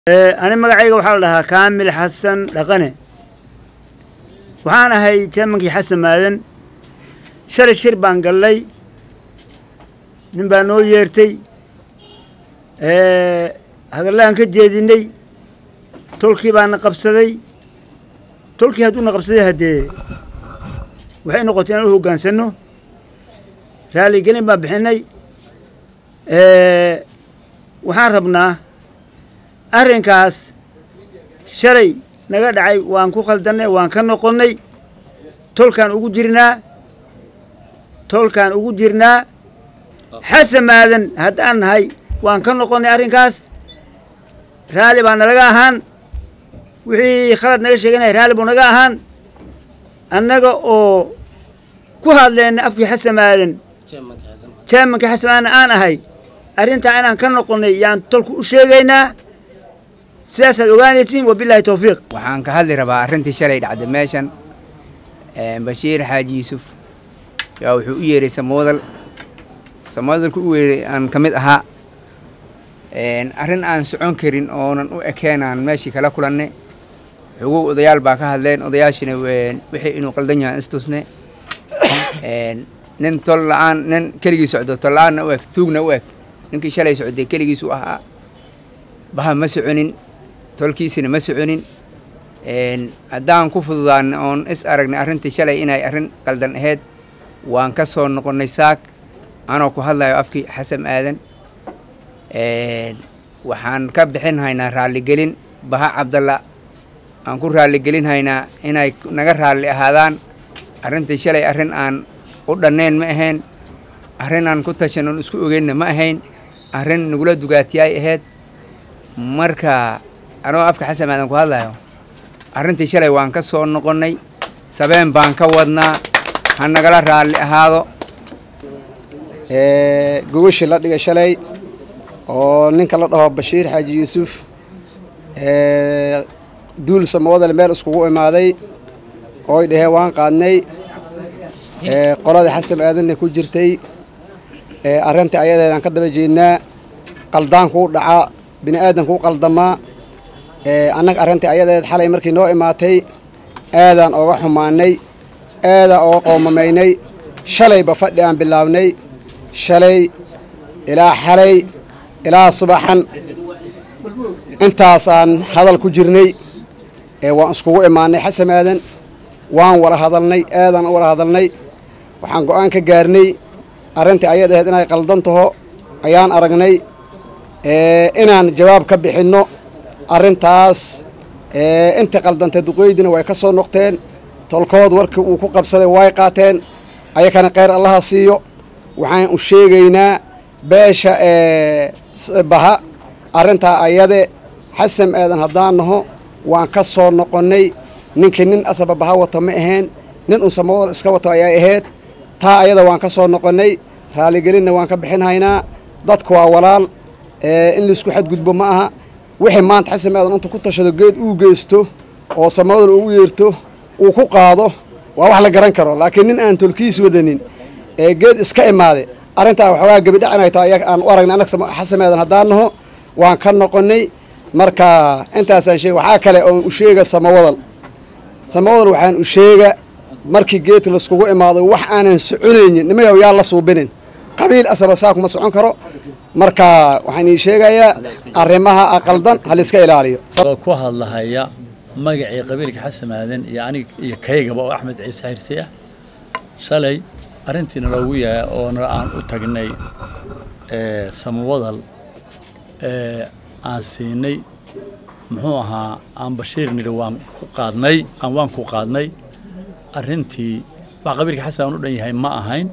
ani magacayga waxaa la dhahaa kaamil xasan dhaqane waxaan ahay jeemankii xasan maadan shalay shir baan gallay nin baa noo yeertay hadallaan ka jeedinay tolkii baana qabsaday tolkii hadduuna qabsaday haddee waxay noqotay inaan u hoggaansanno raaligelin baan bixinay waxaan rabnaa arrinkaas shalay naga dhacay waan ku khaldannay waan ka noqonnay tolkaan ugu jirnaa tolkaan ugu jirnaa xasan maadan haddaan nahay waan ka noqonnay arrinkaas raalli baa nalaga ahaan wixii khalad naga sheeganaya raalli buu naga ahaan annaga oo ku hadleenna afkii xasan maadan jeemanka xasan maadan aan ahay arrintaa inaan ka noqonnay yaan tolku u sheegaynaa sidaasaad ogaanaysiin wabilaahi towfiiq waxaan ka hadli rabaa arrintii shalay dhacday meeshan bashiir xaaji yuusuf yaa wuxuu u yeeray samoodal samoodalku u weeray aan ka mid ahaa arrin aan socon karin oonan u ekeenaan meeshii kala kulanne xogow odayaal baa ka hadleen odayaashina wixii inuu qaldan yahay istusne nin tol la-aan nin keligii socdo tol la-aanna u eg tuugna u eg ninkii shalay socday keligiisu ahaa baha ma soconin tolkiisina ma soconin haddaan ku fududaan oon is aragnay arrintii shalay inay arrin qaldan ahayd waan ka soo noqonnay saak anoo ku hadlayo afkii xasan aadan waxaan ka bixin haynaa raalligelin baha cabdalla aan ku raalligelin haynaa inay naga raalli ahaadaan arrintii shalay arrin aan u dhannayn ma ahayn arrin aan ku tashan oon isku ogeynna ma ahayn arrin nagula dugaatiyaay ahayd marka anoo afka xasan aadan ku hadlayo arrintii shalay waan ka soo noqonnay sabeen baan ka wadnaa ha nagala raalli ahaado gogashii la dhigay shalay oo ninka la dhaho bashiir xaaji yuusuf duul samoodale meel iskugu imaaday ooy dhaheen waan qaadnay qoladii xasan aadanna ku jirtay arrintii ayadeedaan ka daba jeednaa qaldaankuu dhacaa bini aadankuu qaldamaa annaga arrintii ayadeed xalay markii noo imaatay aadaan ooga xumaanay aadaan ooga qoomamaynay shalayba fadhi aan bilaabnay shalay ilaa xalay ilaa subaxan intaasaan hadal ku jirnay waan iskugu imaanay xasan aadan waan wada hadalnay aadaan u wada hadalnay waxaan go'aan ka gaarnay arrintii ayad ahayd inay qaldan taho ayaan aragnay inaan jawaab ka bixinno arrintaas intii qaldantay duqeydina way ka soo noqteen tolkood warkii uu ku qabsaday way qaateen ayakana kheyr allaha siiyo waxaan u sheegaynaa beesha baha arrintaa ayade xasan aadan haddaan naho waan ka soo noqonnay ninkii nin asaba baha wato ma ahayn nin un samoodal iska wato ayay ahayd taa ayada waan ka soo noqonnay raaligelinna waan ka bixin haynaa dadku waa walaal in laisku xadgudbo ma aha wixii maanta xasan aadan intu ku tashado geed uu geysto oo samoodal ugu yeerto uu ku qaado waa wax la garan karo laakiin nin aan tolkiis wadanin ee geed iska imaade arrintaa waxoogaa gebidhacinayto ayaga aan u aragnay annaga xasan aadan haddaan naho waan ka noqonnay marka intaasaan sheega waxaa kale oon u sheega samawadal samawadal waxaan u sheega markii geedka laiskugu imaado wax aanan soconaynin nimayow yaa la suubinin qabiil asaba saa kuma socon karo marka waxaan ii sheegayaa arrimaha aqaldan ha layska ilaaliyo oo ku hadlahaya magacii qabiilka xasan aadan iyo anig iyo kaygaba oo axmed ciise xirsi ah shalay arrintiina loogu yahay oona aan u tagnay samawadal aan siinay muxuu ahaa aan bashiir nidhi waan ku qaadnay aan waan ku qaadnay arrintii wax qabiilka xasan aan u dhan yahay ma ahayn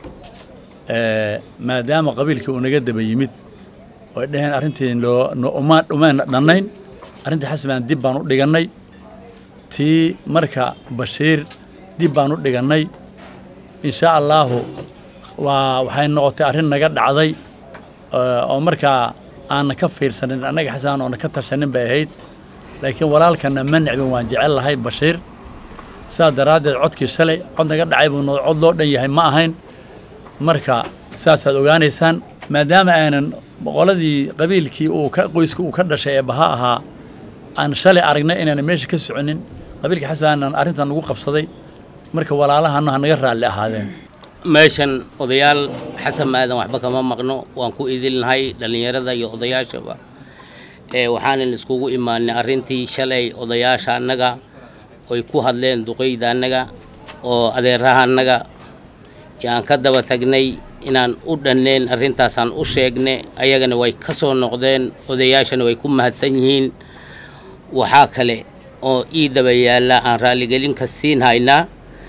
maadaama qabiilkii uu naga daba yimid oy dhaheen arrintii loo umaan dhumayna dhannayn arrintii xasan baan dib baan u dhigannay tii marka bashiir dib baan u dhigannay insha allaahu waa waxay noqotay arrin naga dhacday oo markaa aanna ka fiirsanin annaga xasan oona ka tashanin bay ahayd laakiin walaalkana ma necbin waan jecel lahay bashiir sidaas daraaddeed codkii shalay cod naga dhacay buu cod loo dhan yahay ma ahayn marka saasaad ogaanaysaan maadaama aanan boqoladii qabiilkii uu ka qoyska uu ka dhashay ee baha ahaa aan shalay aragnay inaan meesha ka soconin qabiilka xasanaanan arrintan nagu qabsaday marka walaalahana ha naga raalli ahaadeen meeshan odayaal xasan maadan waxba kama maqno waan ku idilnahay dhallinyarada iyo odayaashaba ee waxaanan iskugu imaanay arrintii shalay odayaasha annaga oy ku hadleen duqeyda annaga oo adeeraha annaga yaan ka daba tagnay inaan u dhanneen arrintaasaan u sheegnay ayagana way ka soo noqdeen odayaashana way ku mahadsan yihiin waxaa kale oo ii daba yaalla aan raalligelin ka siin haynaa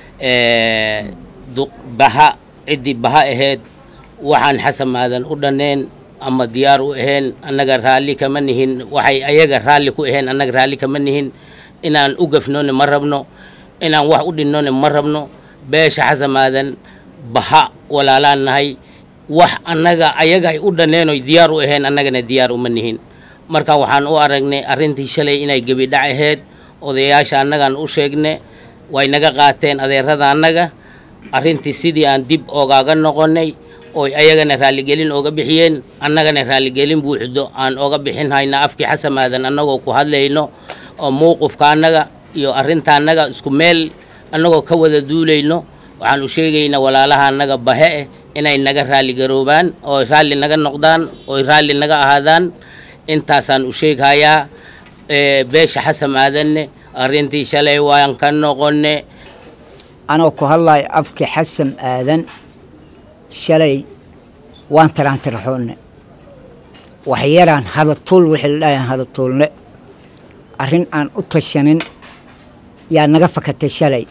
baha ciddii baha ahayd waxaan xasan maadan u dhanneen ama diyaar u ahayn annaga raalli kama nihin waxay ayaga raalli ku ahayn annaga raalli kama nihin inaan u gafnoone ma rabno inaan wax u dhinnoone ma rabno beesha xasan maadan baha walaalaan nahay wax annaga ayaga ay u dhanneen oy diyaar u ahayn annagana diyaar uma nihin marka waxaan u aragnay arrintii shalay inay gebidhac ahayd odayaasha annagaan u sheegne way naga qaateen adeerada annaga arrintii sidii aan dib ogaaga noqonnay oy ayagana raalligelin ooga bixiyeen annagana raalligelin buuxdo aan ooga bixin hayna afkii xasan maadan annagoo ku hadlayno oo mowqifka annaga iyo arrinta annaga isku meel annagoo ka wada duulayno waxaan u sheegaynaa walaalaha annaga bahe eh inay naga raalligaroobaan oo raalli naga noqdaan oy raalli naga ahaadaan intaasaan u sheeghayaa beesha xasan maadanne arrintii shalay waan ka noqonne anoo ku hadlayo afki xasan aadan shalay waan taraantiraxoonne waxyaraan hadatuul wixii la dhahayan hadatuulne arrin aan u tashanin yaa naga fakatay shalay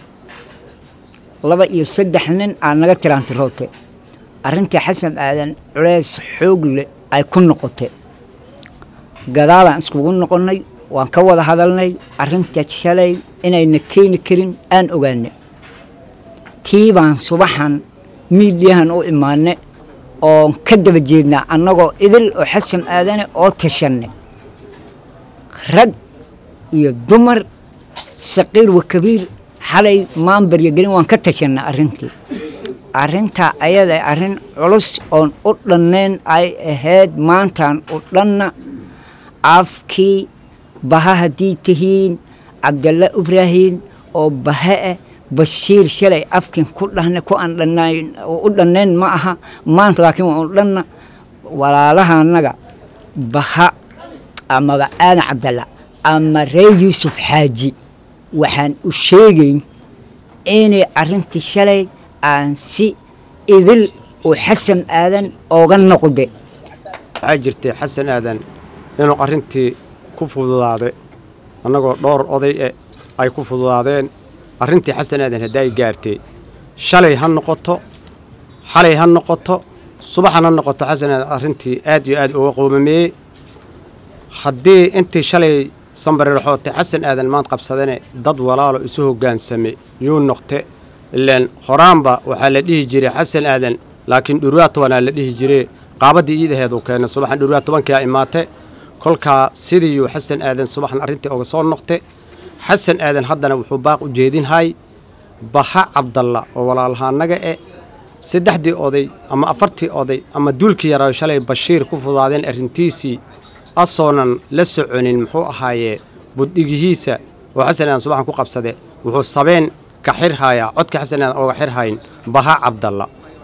laba iyo saddex nin aa naga tiraantirootay arrintii xasan aadan culeys xoog leh ay ku noqotay gadaalaan iskugu noqonnay waan ka wada hadalnay arrinta shalay inayna keeni karin aan ogaanay tii baan subaxan miidhiyahan u imaanay oon ka daba jeednaa annagoo idil oo xasan aadane oo tashanay rag iyo dumar saqiir wa kabiir xalay maanbarya gelin waan ka tashanay arrintii arrintaa ayada arrin culus oon u dhannayn ay ahayd maantaan u dhanna afkii baha haddii tihiin cabdalla ibraahiim oo bahe ah bashiir shalay afkin ku dhahna ku aan dhannayn u dhannayn ma aha maanta laakiin waan u dhanna walaalaha annaga baha amaba aadan cabdalla ama reer yuusuf xaaji waxaan u sheegayn inay arrintii shalay aan si idil oo xasan aadan ooga noqde waxaa jirtay xasan aadan inuu arrintii ku fududaaday annagoo dhowr oday e ay ku fududaadeen arrintii xasan aadan hadday gaartay shalay ha noqoto xalay ha noqoto subaxan ha noqoto xasan aadan arrintii aad iyo aad uga qoomameeyey haddii intii shalay sambarirxootay xasan aadan maant qabsadane dad walaalo isu hoggaansamay yuu noqte ilaan horaanba waxaa la dhihi jiray xasan aadan laakiin dhurwaa tobanaa la dhihi jiray qaabaddii iidaheeduu keenay subaxan dhurwaa tobankaa imaate kolkaa sidiiyuu xasan aadan subaxan arrintii oga soo noqte xasan aadan haddana wuxuu baaq u jeedinhay baha cabdalla oo walaalahaanaga e saddexdii oday ama afartii oday ama duulkii yaraa shalay bashiir ku fudaadeen arrintiisii asoonan la soconin muxuu ahaayee budhigihiisa oo xasan aadan subaxan ku qabsade wuxuu sabeen ka xirhayaa codka xasan aadan ooga xirhayn baha cabdalla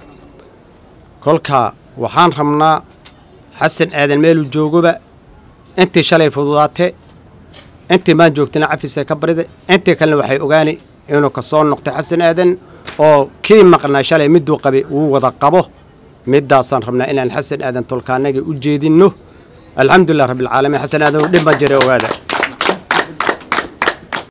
kolkaa waxaan rabnaa xasan aadan meeluu joogoba intii shalay fududaatee intii maan joogtana cafisa ka barida intii kalena waxay ogaani inuu ka soo noqtay xasan aadan oo kii maqnaa shalay miduu qabay uu wada qabo midaasaan rabnaa inaan xasan aadan tolkaanaga u jeedinno alxamdulilah rabbilcaalamiin xasan aadan dhib ma jira ogaada